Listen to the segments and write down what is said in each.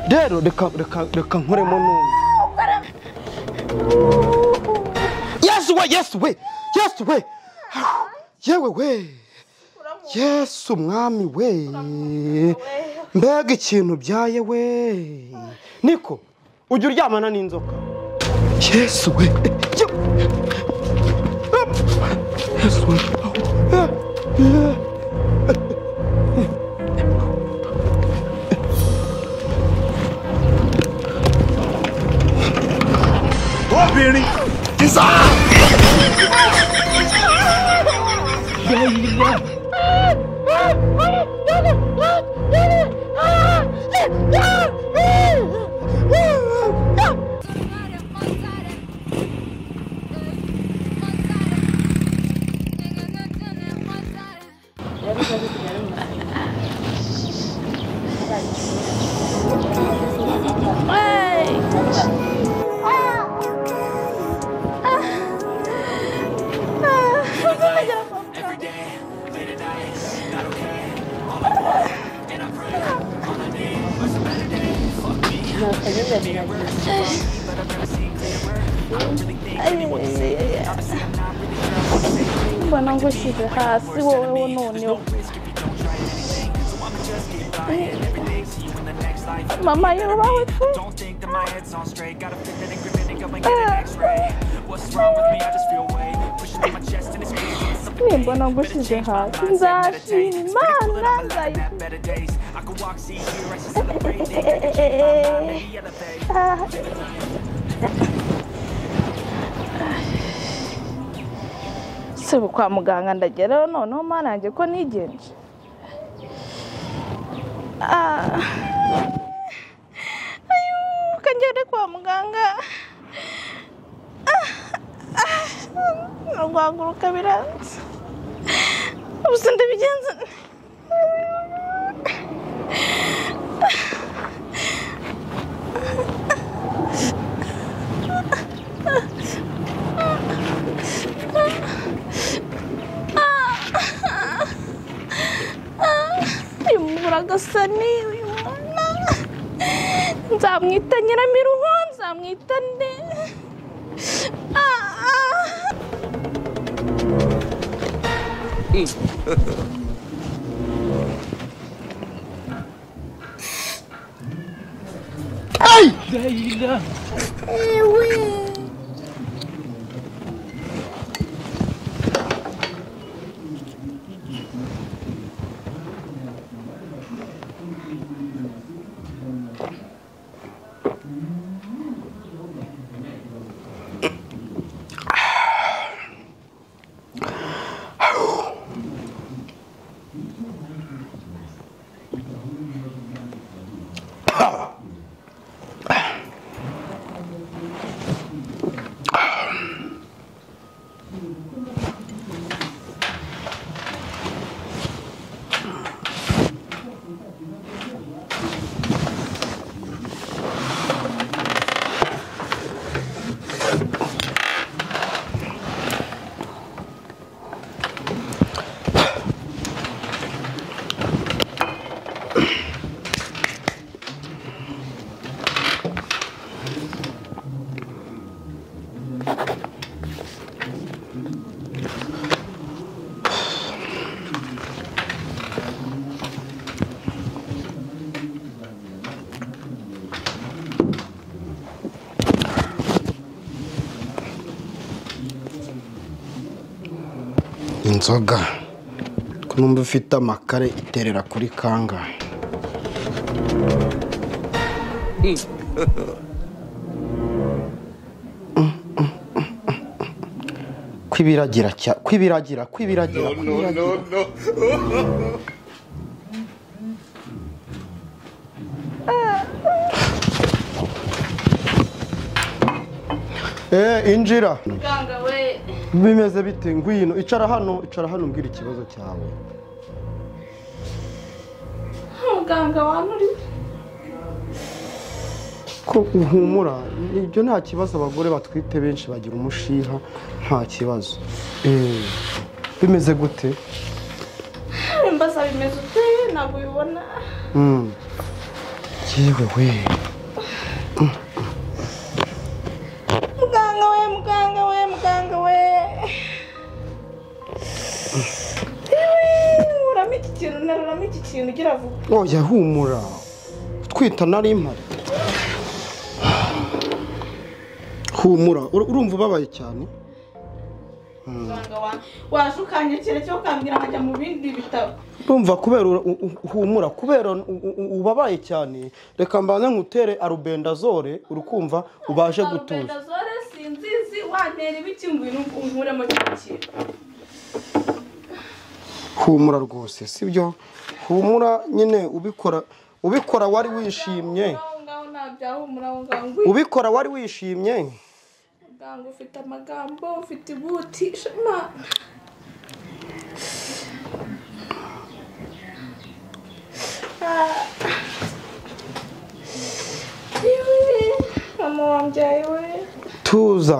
rero reka nkoremo n'umwe yesu we yesu we yesu we yewe we yesu umwami we mbega ikintu byaye we niko ujya uryamana n'inzoka yesu we Ye- yesu we Eh, eh. obìnrin kìsà. mbona ngo ushyize hasi wowe wunonewe mama yubawe tu Don't think that my head's on straight. Gotta fit in and grip it and go and get an x-ray. What's wrong with me? I just feel weight. Pushing through my chest and it's crazy. Something nimbona ngo ushyize hasi nzashima imana that nzayishima better days. I could walk, see, hear, I should celebrate. Think I can be elevate. si ubu kwa muganga ndageraho noneho mana yanjye ko nigenje Ah. ayo kangere kwa muganga urwanguruka biranze ubusa ndabigenza uyu mugura agasa n'uyu mwana nzamwita nyiramiruho nzamwita nde Ah, ah. inzoga ko numva ufite amakare iterera kuri kangahe kwibiragira cya kwibiragira kwibiragira kwibiragira eh injira muganga we bimeze bite ngwino icara hano icara hano mbwira ikibazo cyawe muganga wanuriwe ko uhumura ibyo nta kibazo abagore batwite benshi bagira umushiha nta kibazo Eh, bimeze gute mbasaba ibimezo pe ntabwo ubibona Mm. yewe we muganga we muganga we muganga we yewe nkuramo iki kintu naruramo iki kintu ugira vuba oya humura twita nari impari humura ur- urumva ubabaye cyane muganga wa waje ukanyakira cyo ukambwira nkajya mu bindi bitaro urumva kubera ura- u- u- humura kubera u- u- ubabaye cyane reka mbanze nkutere arubendazore uri kumva ubashe gutuza Albendazole sinzizi wantera ibiki ngwino unkuremo kino kintu humura rwose sibyo humura nyine ubikora ubikora wari wishimye aho ngaho ntabyahumura aho ngaho ngwino ubikora wari wishimye muganga ufite amagambo ufite ibuti shema Ah. Iwe, mama wambyaye we tuza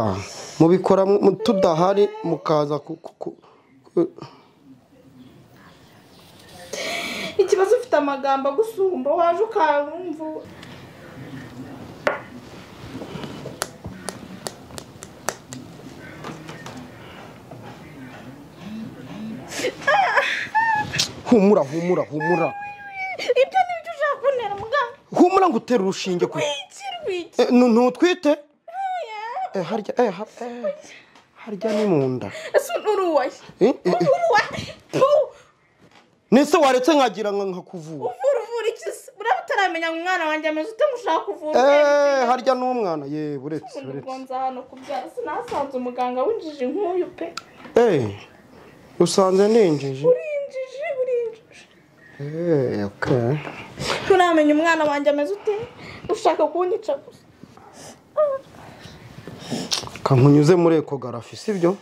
mubikora mu- mu- tudahari mukaza ku- ku- ku- ku- ikibazo ufite amagambo agusumba waje ukarumva humura humura humura ibyo ni byo ushaka kuntera muganga humura ngo utere urushinge ku rwiki rwiki Eh, nu- ntutwite oya Eh, harya eh, har- eh, harya ni mu nda ese uruwaye Eh, eh, eh. uruwaye nese waretse nkagira ngo nkakuvura uvura uvura iki se buraba utaramenya ngo umwana wanjye ameze ute ngo ushaka kuvura Eh, harya n'umwana ye uretse ubundi uretse bwonza hano kubyara sinasanze umuganga w'injiji nk'uyu pe Eh, usanze ninjije urinjije urinjije Eh, okay. nturamenya umwana wanjye ameze ute ushaka kunyica gusa kankunyuze muri ekogarafi sibyo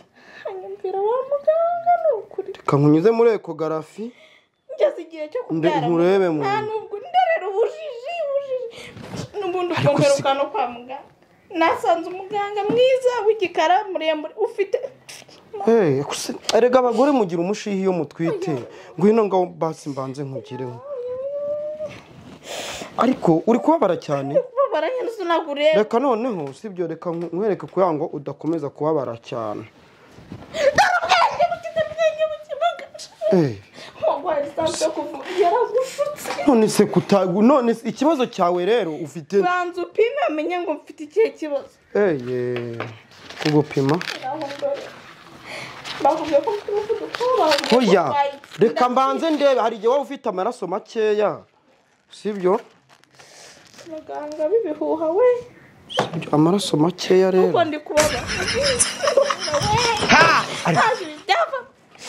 anyumvira wa muganga ni ukuri kankunyuze muri ekogarafi ngeze igihe cyo kubyara nkurebe mu nta nda. nubwo nderera ubujiji ubujiji n'ubundi ukongeruka no kwa muganga nasanze umuganga mwiza w'igikara muremure ufite Hey, akuse- erega abagore mugira umushihi iyo mutwite ngwino ngaho basi mbanze nkugireho ariko uri kubabara cyane babara nyine sinagureba reka noneho sibyo reka nku- nkwereke kugira ngo udakomeza kubabara cyane Eh, none se kutagu none se ikibazo cyawe rero ufite banza upime amenye ngo mfite ikihe kibazo eye kugupima Naho ndore. bakubwiye ko mfite umuvuduko bakubwiye ko hoya urwaye iki. reka Ndabyibushye. mbanze ndebe hari igihe waba ufite amaraso makeya sibyo muganga bibihuha we Sibyo, amaraso makeya rero kuko ndi kubabara ntazi ibyava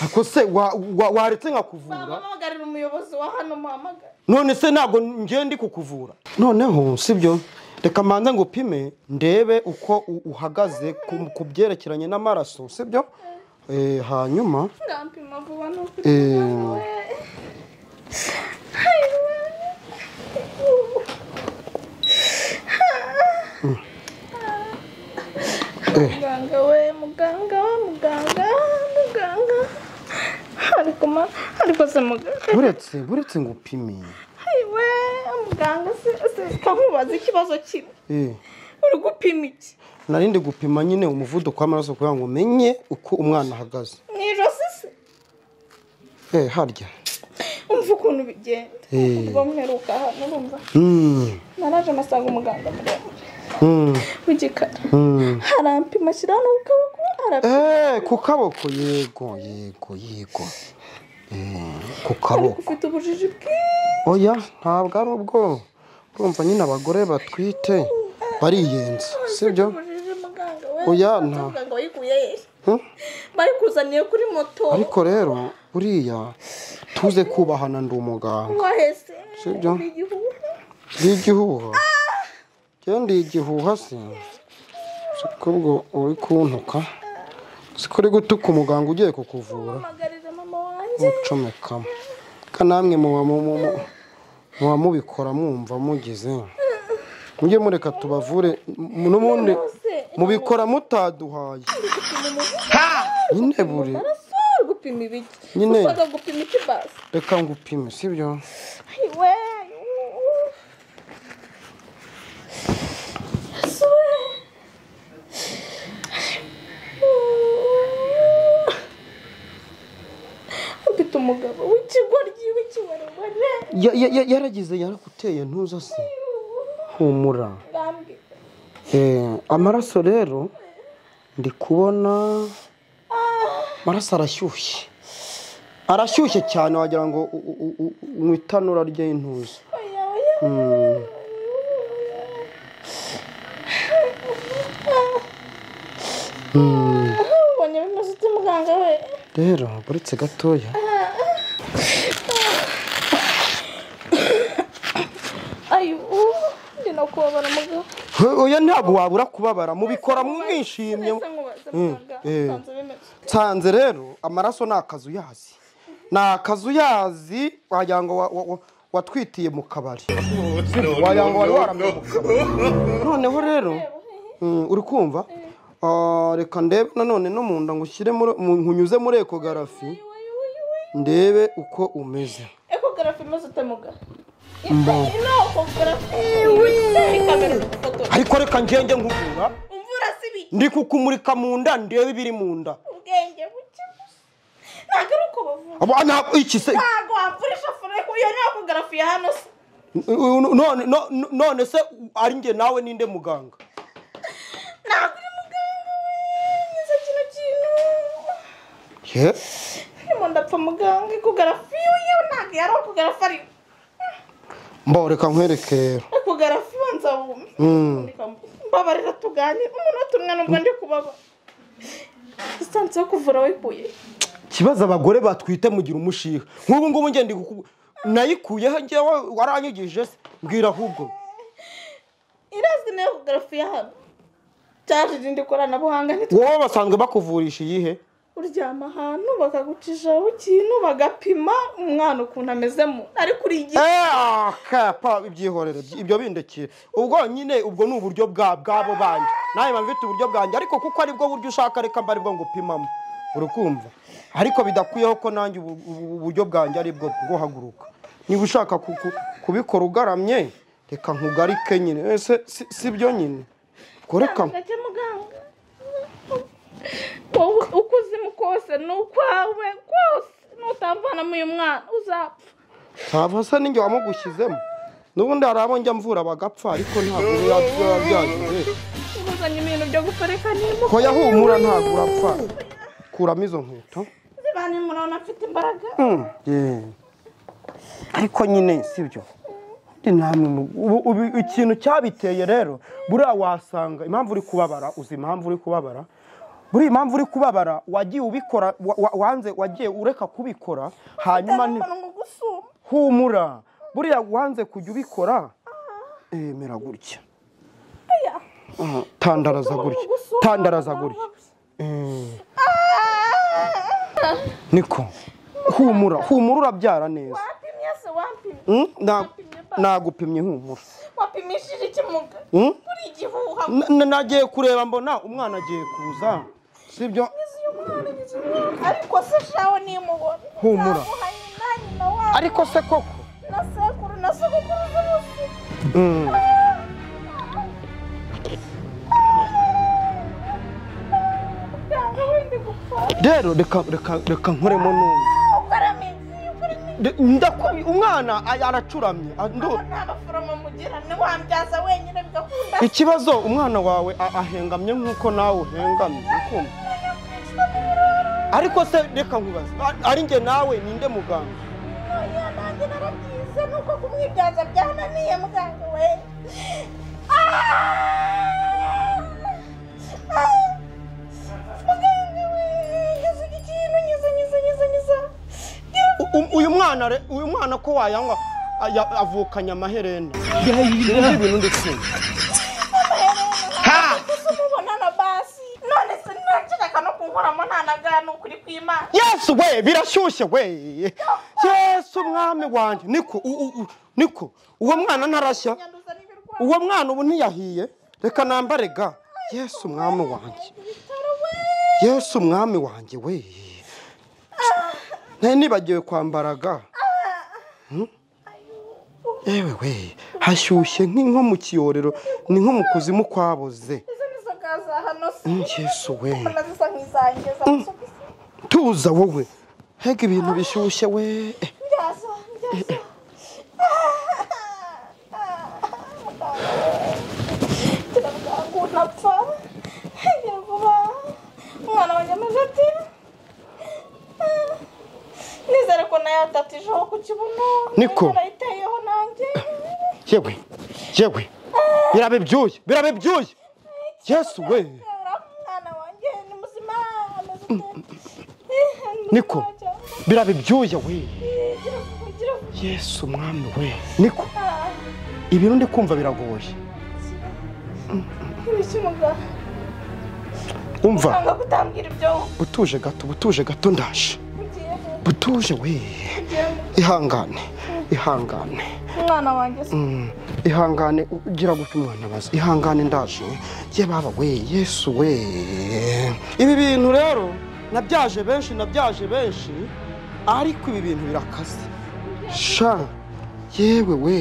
ako se wa- wa- waretse mama nkakuvura mpamagarira umuyobozi wa hano muhamagara none se ntabwo ngiye ndi kukuvura noneho sibyo reka mbanze ngo upime ndebe uko u- uhagaze ku- ku byerekeranye n'amaraso sibyo Eh, hanyuma ngampima vuba ni ukuri Eh. muganga we Hai, we. eh, muganga we muganga we muganga muganga ariko ma ariko se muganga buretse buretse ngo upime we muganga se se kamubaza ikibazo kimwe Eh, uri gupima iki nari ndi gupima nyine umuvuduko w'amaraso kugira ngo umenye uko umwana ahagaze mu ijosi se Eh, harya umva ukuntu bigenda Eh. ubwo mperuka hano urumva Mm, naraje amasanga umuganga muremure mm, w'igikara mm. harampima ashyiraho no ku kaboko arapima Eh, ku kaboko yego yego yego Eh, ku kaboko ufite ubujiji bwinshi oya ntabwo ari ubwo urumva nyine abagore batwite bariyenza sibyo ubujiji muganga we Oya, nta nta- muganga wayikuye he Hmm? bari kuzaniye kuri moto ariko rero buriya tuze kubahana ndi umuganga wahese Sibyo. ni igihuru ndi igihuha genda iyi gihuha se siko ubwo uri kuntuka siko uri gutuka umuganga ugiye kukuvura mpamagarira mama wanjye mucomekamo ka namwe muba mu- mu- mu- muba mubikora mwumva mugize mujye mureka tubavure m- n'ubundi Rwose, mubikora mutaduhaye ndi gupima umuvuduko nyine buri amaraso uri gupima ibiki Nyine. ushaka gupima iki basi reka ngupime sibyo Ay, güey. Sube. Mfite umugabo w'ikigoryi w'ikibarabara Ya- ya- ya- yaragize yarakuteye ntuza se humura bwambi Eh, amaraso rero ndi kubona amaraso arashyushye arashyushye cyane wagira ngo u- u- u- u- unywe itanura ry'intuza oya oya mbonye bimaze ute muganga we rero uretse gatoya ayo ndinakubabara mugabo We- oya ntabwo wabura kubabara mubikoramo mwishimye Mbese nkubaze muganga eh. nsanze bimeze nsanze rero amaraso ni akazuyazi ni akazuyazi wagira ngo wa- wa- wa- watwitiye mu kabari wagira ngo wari waramye mu kabari noneho rero mm, uri kumva Ah, reka ndebe nanone no mu nda ngo ushyire muri- mu- nkunyuze muri ekogarafi ndebe uko umeze ekogarafi imeze ute mugabo ino ekogarafi ikamera ugufotora ariko reka ngenge nkuvura imvura si bike ndi kukumurika mu nda ndebe ibiri mu nda ubwenge buke gusa ntabwo ari uko bavura Abo- ah, ntabwo- iki se ntabwo wamvurisha fure iyo ni ekogarafi ya hano se none no- no- none se ari nge nawe ninde muganga ntabwo uri muganga we nkiza kino kintu Ye? ndimo ndapfa muganga ekogarafi yo ntabwo yari ekogarafi ari mboreka nkwerekera ekogarafi banza wume mbabarira tuganire umunota umwe nubwo ndi kubabara disitansi yo kuvura wikuye ikibazo abagore batwite mugira umushiha nk'ubu ngubu ngende kuku nayikuyeho njyewe waranyigije se mbwira ahubwo irazwi na ekogarafi ya hano cyaje irindi koranabuhanga ntitwe wowe basanzwe bakuvurisha iyihe uryama ahantu bakagucishaho ikintu bagapima umwana ukuntu amezemo ariko uri igihe Eh, ah, kapa ibyihorere ibyo- ibyo bindekira ubwo nyine ubwo ni uburyo bwa bwabo banjye nawe mba mfite uburyo bwanjye ariko kuko aribwo buryo ushaka reka mba aribwo ngupimamo urukumva ariko bidakwiyeho ko nanjye ubu- ubu- uburyo bwanjye aribwo bwo haguruka niba ushaka ku- ku- kubikora ugaramye reka nkugarike nyine Eh, se- si si byo nyine ubwo reka gake muganga wowe uko uzima kose ni ukwawe rwose nutamvanamo uyu mwana uzapfa ntabwo asa n'injye wamugushyizemo n'ubundi hari abo njya mvura bagapfa ariko ntabwo biba byagize uzanye ibintu byo guparika nirimo hoya humura ntabwo urapfa kuramo izo nkweto zibanye murabona afite imbaraga ariko nyine sibyo ikintu cyabiteye rero buriya wasanga impamvu uri kubabara uzi impamvu uri kubabara buriya impamvu uri kubabara wagiye ubikora wa- wa- wanze wagiye ureka kubikora hanyuma ni- ni gusuma humura buriya wanze kujya ubikora emera gutya aya Ah, tandaraza gutya gusuma tandaraza gutya niko humura humura urabyara neza wapimye se wapimye Mm, na- nagupimye humura wapimishije iki muganga Mm? uri igihuha N- n- nagiye kureba mbona umwana agiye kuza sibyo ariko se shawe nimubona Humura. namuha nyina nyina wabo ariko se koko na sekuru na sogokuru zose Mm. muganga wende gupfa rero reka reka reka nkoremo numva ukarama inzu ukarama inzu De- ndakubi umwana a- aracuramye a- ndu- nta baforomo mugira niwambyaza wenyine bigakunda ikibazo umwana wawe a- ahengamye nk'uko nawe uhengamye ukumva yakwicwa n'ibirora ariko se reka nkubaze a- ari njye nawe ninde muganga oya nanjye narabyize nuko kumwibyaza byananiye muganga we Ah! Ah! muganga we ngize iki kintu ngize ngize ngize ngize U- u- uyu mwana re- uyu mwana ko wayanywa a- ya- avukanye amaherena sinzi ibintu ndikunda gusa umubona na basi none se ntakireka no kunkoramo ntanaga ni ukuri kw'imana yesu we birashyushye we yesu umwami wanjye niko u- u- u- niko uwo mwana ntarashya nyanduza n'ibirwayi uwo mwana ubu ntiyahiye reka nambare ga yesu umwami wanjye ibitaro we yesu umwami wanjye we nari nibagiwe kwambaraga yewe we hashyushye nk'i- nko mu kiyorero ni nko mu kuzimu kwaboze izo ni zo gaza hano si ngeso we mbona zisa nk'izanjye za masogisi tuza wowe hega ibintu bishyushye we Eh, mbyaza mbyaza ngira bwangu napfa ngira vuba umwana wanjye ameze ati nizere ko nayo atatijeho ku kibuno Niko. arayiteyeho nanjye yewe yewe birabe byuye birabe byuye yesu we Uriya mwana wanjye ni muzima ameze ute Niko. birabe byuye we gira vuba gira vuba yesu mwami we niko ibintu ndi kumva biragoye ibiki muganga umva Nanga kutambwira ibyo butuje gato butuje gato ndaje ugiye butuje we ugiye ihangane ihangane umwana wanjye se Mm, ihangane ugira gutya umwana abaza ihangane ndaje ye baba we yesu we ibi bintu rero nabyaje benshi nabyaje benshi ariko ibi bintu birakaze sha yewe we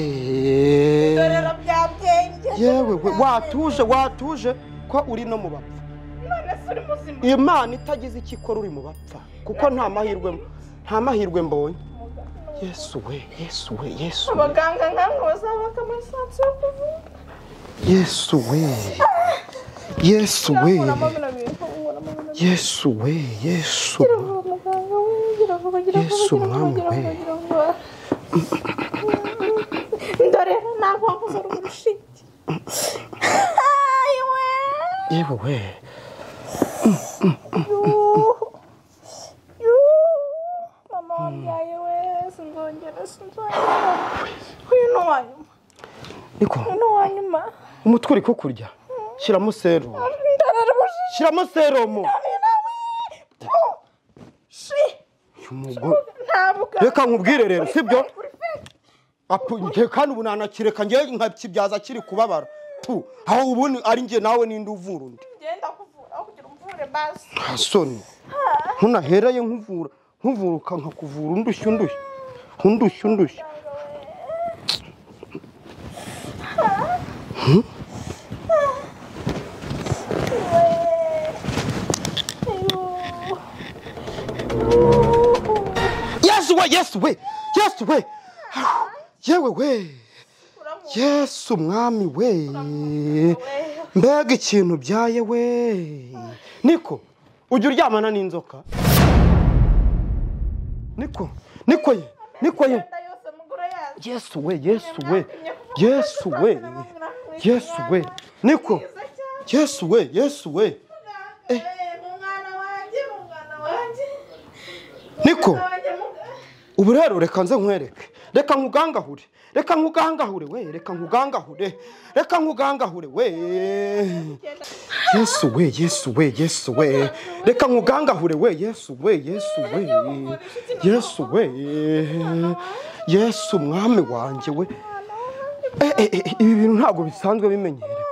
dorera byabyenge yewe we watuje watuje ko uri no mu bapfa none se uri muzima imana itagize icyo ikora uri mu bapfa kuko nta mahirwe nta mahirwe mbonye yesu we yesu we yesu we abaganga nkamwe bazabaka amasasu yo kuvura yesu we yesu we nkuramo bino bintu nkuramo bino bintu yesu we yesu gira vuba muganga we gira vuba gira vuba Yesu, gira vuba mwami gira we. vuba gira vuba ndorera ntabwo wakoze urushinge ayiwe yewe we mama wabyaye we sinzongera sinzongera uyu ni uwanyuma niko uyu ni uwanyuma umutwe uri kukurya shyiramo serumu ndarara ubushi shyiramo serumu shi Umugo- ntabwo reka nkubwire rero sibyo Apu- njye kandi ubu nanakireka njye nkakibyaza kiri kubabara tu aho ubundi ari njye nawe ninde uvura undi genda kuvura aho kugira umvure basi nta soni ntunahereye nkuvura nkuvura ukanka kuvura undushya undushya undushya undushya yesu we yesu we yesu we yewe we yesu mwami we mbega ikintu byaye we niko ujya uryamana n'inzoka niko niko ye niko ye imyenda yose mugura yazo yesu we yesu we yesu we yesu we niko yesu we yesu we umwana wanjye umwana wanjye niko umwana wanjye muganga ubu rero reka nze nkwereke reka nkugangahure reka nkugangahure we reka nkugangahure reka nkugangahure we yesu we yesu we yesu we reka nkugangahure we yesu we yesu we yesu we yesu mwami wanjye we Eh, eh, eh, ibi bintu ntabwo bisanzwe bimenyerewe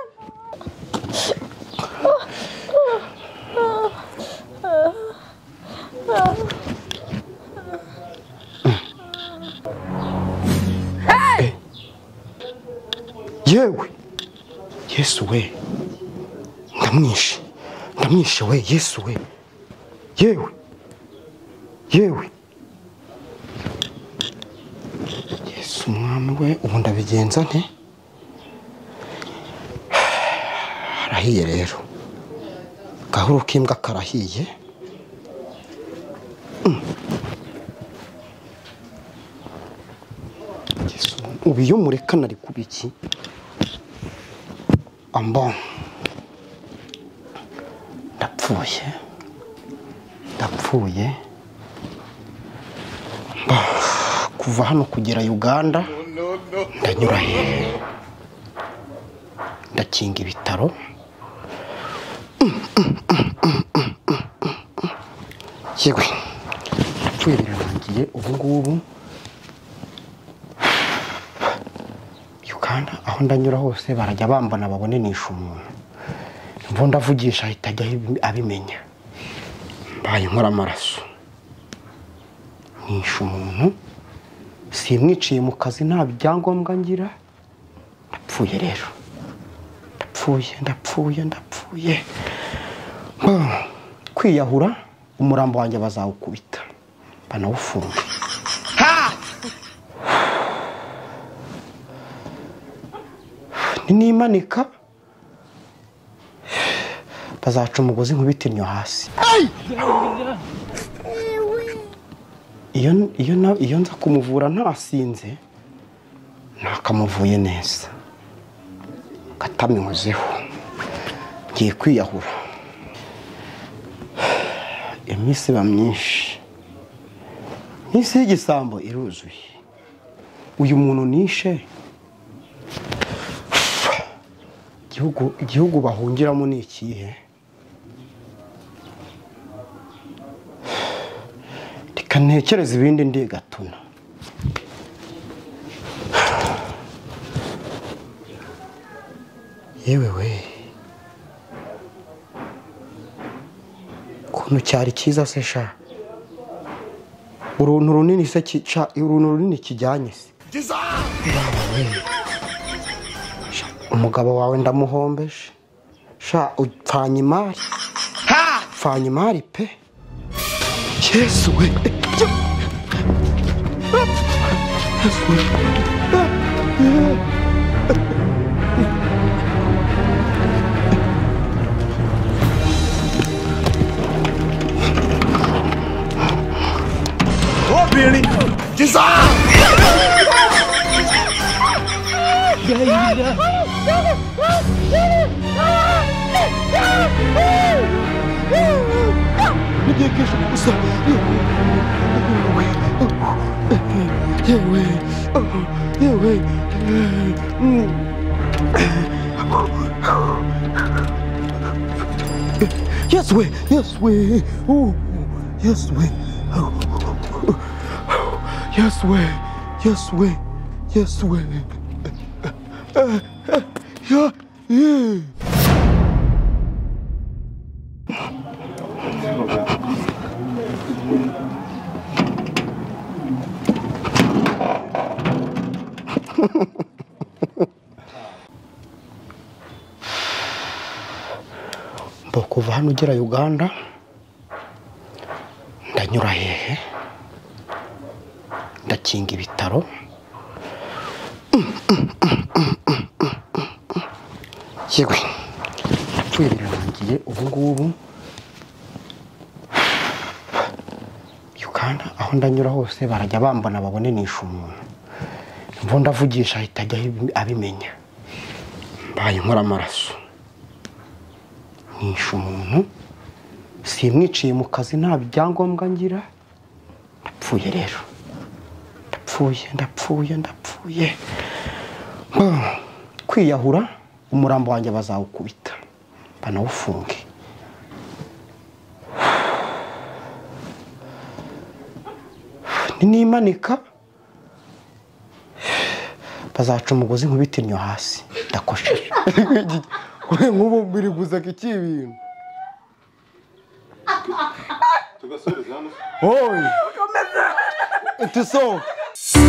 yewe yesu we ndamwishe ndamwishe we yesu we yewe yewe yesu umwami we ubu ndabigenza nte arahiye rero gahoro k'imbwa karahiye Mm. Yesu, ubu iyo mureka nari kuba iki ambon ndapfuye ndapfuye Mba, kuva hano kugera uganda ndanyura hehe ndakinga ibitaro yewe ndapfuye birarangiye ubu ngubu uganda aho ndanyura hose barajya bambona babonanisha umuntu mvu ndavugisha ahita ajya abi- abimenya mbaye nkora amaraso nishe umuntu simwiciye mu kazi nta byangombwa ngira ndapfuye rero ndapfuye ndapfuye ndapfuye Ah, kwiyahura umurambo wanjye bazawukubita banawufunga nimanika bazaca umugozi nkubita innyo hasi iyo iyo na- iyo nza kumuvura ntasinze ntakamuvuye neza kataminyuzeho ngiye kwiyahura iminsi iba myinshi iminsi y'igisambo iruzuye uyu muntu nishe igihugu igihugu bahungiramo ni ikihe reka ntekereze ibindi ndigatuna yewe we ukuntu cyari cyiza se sha uruntu runini se kica uruntu runini kijyanye se umugabo wawe ndamuhombeje sha upfanye imari upfanye imari pe yesu we Obìnrin kìsà. yewe yewe yesu we yesu we yesu we yesu we yesu we yesu we mba kuva hano ugera uganda ndanyura hehe ndakinga ibitaro yewe yapfuye birarangiye ubu ngubu uganda aho ndanyura hose barajya bambona babonanisha umuntu imvu ndavugisha ahita ajya abimenya mbaye nkora amaraso nishe umuntu simwiciye mu kazi nta byangombwa ngira ndapfuye rero ndapfuye ndapfuye ndapfuye Ah, kwiyahura umurambo wanjye bazawukubita banawufunge nimanika bazaca umugozi nkubita innyo hasi ndakosheje nk'ubu biri guseka iki ibintu oye tusohoke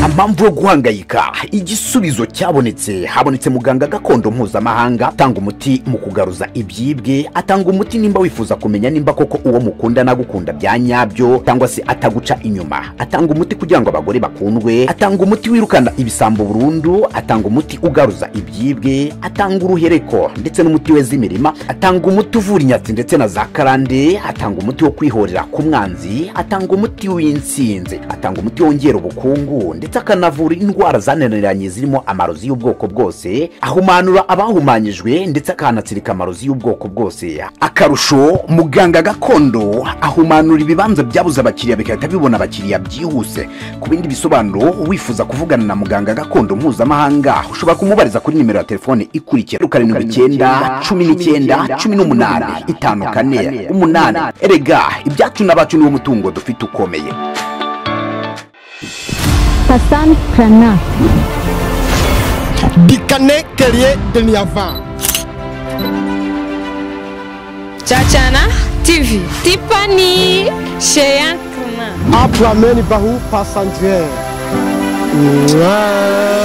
amamvu yo guhangayika igisubizo cyabonetse habonetse muganga gakondo mpuzamahanga atanga umuti mu kugaruza ibyibwe atanga umuti nimba wifuza kumenya nimba koko uwo mukunda nagukunda bya nyabyo cyangwa se ataguca inyuma atanga umuti kugira ngo abagore bakundwe atanga umuti wirukana ibisambo burundu atanga umuti ugaruza ibyibwe atanga uruhereko ndetse n'umuti weza imirima atanga umuti uvura inyatsi ndetse na za karande atanga umuti wo kwihorera ku mwanzi atanga umuti w'insinzi atanga umuti wongera ubukungu ndetse akanavura indwara zananiranye zirimo amarozi y'ubwoko bwose ahumanura abahumanyijwe ndetse akanatsirika amarozi y'ubwoko bwose akarusho muganga gakondo ahumanura ibibanza byabuze abakiriya bigahita bibona abakiriya byihuse ku bindi bisobanuro wifuza kuvugana na muganga gakondo mpuzamahanga ushobora kumubariza kuri nimero ya telefone ikurikira karindwi icyenda cumi n'icyenda cumi n'umunani itanu kane umunani erega ibyacu n'abacu niwo mutungo dufite ukomeye Hassan Prana. Dikane Terrier de Niavan. cyacana tv tipani sheyankrana Abramen Bahu Passandier. Mwah.